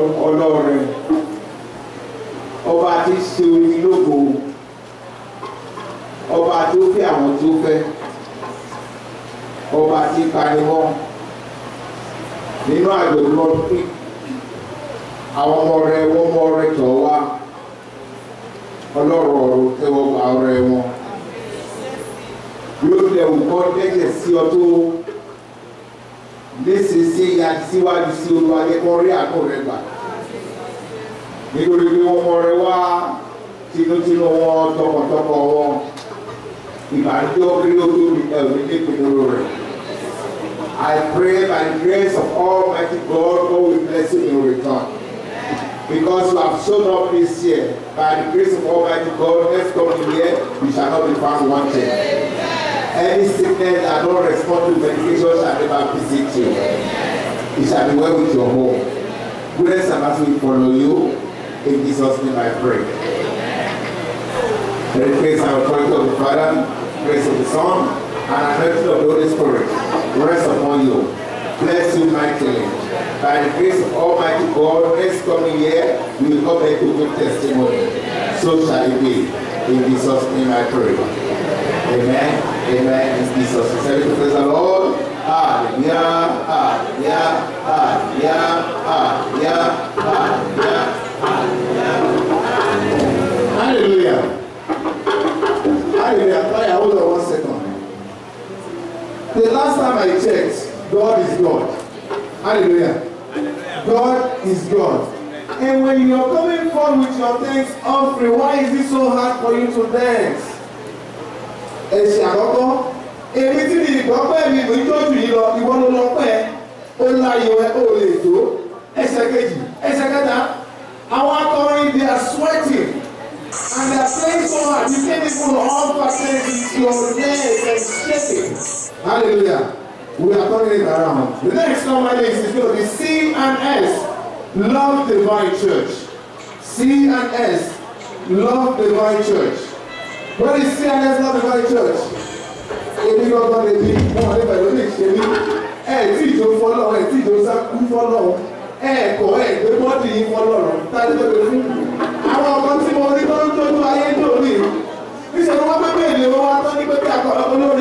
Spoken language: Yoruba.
ọlọ́rẹ̀ ọba tí ṣe orí lógo ọba tó fẹ́ àwọn tó fẹ́ ọba tí panimọ́ nínú àjọ̀dún ọdún pín àwọn ọmọ rẹ wọ́n mọ rẹ tọ̀ wá ọlọ́rọ̀ ọ̀rọ̀ tẹ́wọ́ gba ọrẹ wọn bí ó lẹ̀ wù kọ́ dẹ́jẹ̀ sí ọ tó léṣeṣe ya síwájú sí olúwadé kọ́ rí àánú rẹ gbà nítorí pé wọ́n mọ rẹ wá tinútinú wọn tọkàntọkọ wọn ìbànújẹ́ orí olórí ẹ̀rọ nípìnlẹ̀ rẹ̀. I pray by the grace of Almighty God, God will bless you in return. Because you have shown up this year, by the grace of Almighty God, next coming year, you shall not be found wanting. Any sickness that don't respond to medication shall never visit you. It shall be well with your home. Goodness and mercy will follow you. In Jesus' name I pray. The grace and authority of the Father, grace of the Son, and anointing of the Holy Spirit rest upon you. Bless you mightily. By the grace of Almighty God, next coming year, you will come back to good testimony. So shall it be. In Jesus' name I pray. Amen. Amen. In Jesus' name. Say praise the Lord. Hallelujah. Hallelujah. Hallelujah. Hallelujah. Hallelujah. Hallelujah. Hallelujah. Hallelujah. Hold on one second. The last time I checked, God is God. Hallelujah. God is God. And when you're coming forward with your thanks offering, why is it so hard for you to dance? Ẹ̀sìn àkọ́kọ́, èmi tí mi ìgbọ́ pẹ́ mi ìwé tó jù yìí lọ, ìwọ ló lọ pẹ́, ó láyò ẹ, ó lè tó. Ẹsẹ̀ kejì, ẹsẹ̀ kẹta, àwọn akọrin they are sweating and they are playing so hard, you can't even offer thanks to your neck and shaking. Hallelujah. We are turning it around. The next number is, is going to be C and S. Love Divine Church. C and S. Love Divine Church. What is C and S Love Divine Church? Ebi gbọ́dọ̀ lè bí wọn lè bẹ̀rẹ̀ lè ṣe ní ẹ̀ tí ìjọ fọlọ́ ẹ̀ tí ìjọ sákú fọlọ́ ẹ̀ kọ́ ẹ̀ gbé bọ́ọ̀dì yín fọlọ́ rọ̀ tájú tó lè fún. Àwọn ọkọ tí mo rí tó ń tójú ayé tó rí. Níṣẹ́ ni wọ́n pẹ́ bẹ́ẹ̀ ni wọ́n wá tán ní pé kí akọ olórí